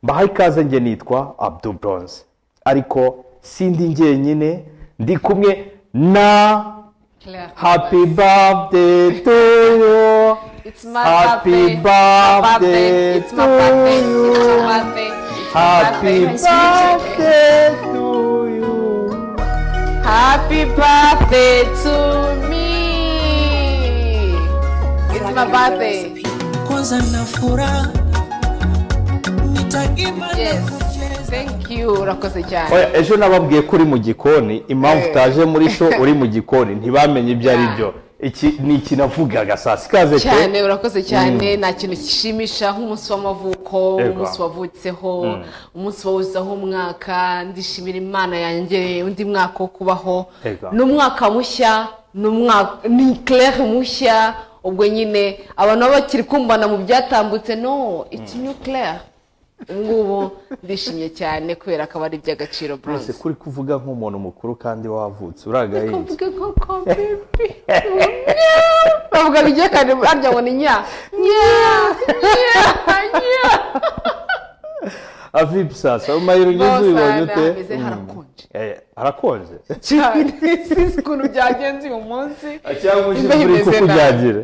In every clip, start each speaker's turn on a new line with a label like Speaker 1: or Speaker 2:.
Speaker 1: mbahaye ikaze njye nitwa abdu bronze ariko sindi njyenyine ndi kumwe na
Speaker 2: Claire
Speaker 1: happy birthday to you
Speaker 2: It's my
Speaker 1: happy birthday
Speaker 2: It's my
Speaker 1: to
Speaker 2: birthday.
Speaker 1: you.
Speaker 2: It's my birthday. It's
Speaker 1: happy
Speaker 2: my birthday.
Speaker 1: birthday to you
Speaker 2: Happy birthday to me. It's my birthday.
Speaker 3: kwanza na furaha nitaimba na
Speaker 2: Yes.
Speaker 3: kucheza
Speaker 2: Thank you. Urakoze cyane.
Speaker 1: Oya, ejo nababwiye ko uri mu gikoni impamvu
Speaker 2: Eh.
Speaker 1: utaje muri sho uri mu gikoni ntibamenye ibyo ari byo iki ni ikinavugaga saa sikaze
Speaker 2: cyane urakoze cyane nta kintu kishimisha nk'umunsi w'amavuko
Speaker 1: Yego.
Speaker 2: umunsi wavutseho umunsi wawuzaho umwaka ndishimira imana yanjye undi mwaka wo kubaho
Speaker 1: Yego.
Speaker 2: ni umwaka mushya ni umwaka ni claire mushya ubwo nyine abantu baba bakiri kumbana mu byatambutse no it's new claire ubu ngubu ndishimye cyane kubera ko aba ari iby'agaciro
Speaker 1: rwose
Speaker 2: bronze
Speaker 1: kuri kuvuga nk'umuntu mukuru kandi wavutse uragahinze
Speaker 2: Kuvuga inkoko bibi bavuga bigiye kandi harya ngo ni nya nya nya nya
Speaker 1: avibu sasa amayero ugeze
Speaker 2: Bose
Speaker 1: ubibonye ute
Speaker 2: hameze
Speaker 1: Mm.
Speaker 2: harakonje.
Speaker 1: Eh, harakonje
Speaker 2: cyane sinzi ukuntu byagenze uyu munsi
Speaker 1: cyangwa uje
Speaker 2: Imbeho
Speaker 1: muri
Speaker 2: imeze
Speaker 1: kuko
Speaker 2: nabi.
Speaker 1: ujagira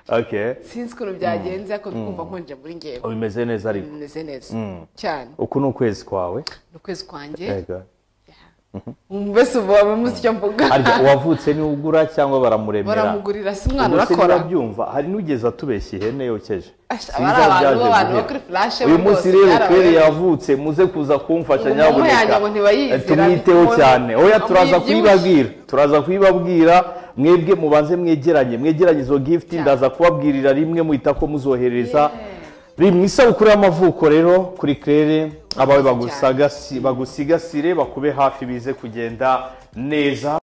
Speaker 1: okay
Speaker 2: sinzi ukuntu byagenze ariko ndikumva nkonje muri ngewe
Speaker 1: bimeze neza ariko
Speaker 2: bimeze neza cyane
Speaker 1: uku ni ukwezi kwawe
Speaker 2: ni ukwezi kwanjye
Speaker 1: Ego.
Speaker 2: mbese ubu waba muzi icyo mvuga
Speaker 1: harya uwavutse ni ugura cyangwa baramuremera
Speaker 2: baramugurira si umwana
Speaker 1: Ubwo se
Speaker 2: urakora
Speaker 1: urabyumva hari n'ugeze atubeshya ihene yokeje
Speaker 2: Asha,
Speaker 1: Sinzi
Speaker 2: bari
Speaker 1: aho byaje
Speaker 2: abantu b'abantu
Speaker 1: guhera.
Speaker 2: bo kuri flashe bo
Speaker 1: uyu munsi
Speaker 2: rwose
Speaker 1: rero
Speaker 2: byarabaye.
Speaker 1: kweri yavutse muze kuza kumfasha
Speaker 2: Ubu mama yanjye ngo
Speaker 1: nyabuneka
Speaker 2: ntibayizira,
Speaker 1: tumwiteho
Speaker 2: ntikumubona.
Speaker 1: cyane oya turaza
Speaker 2: Amwibyibushye.
Speaker 1: kuyibabwira turaza kuyibabwira mwebwe mubanze mwegeranye mwegeranye izo gift ndaza kubabwirira rimwe muhita ko muzohereza biri mu isabukuru y'amavuko rero kuri claire abawe bagusaga- bagusigasire bakube hafi bize kugenda neza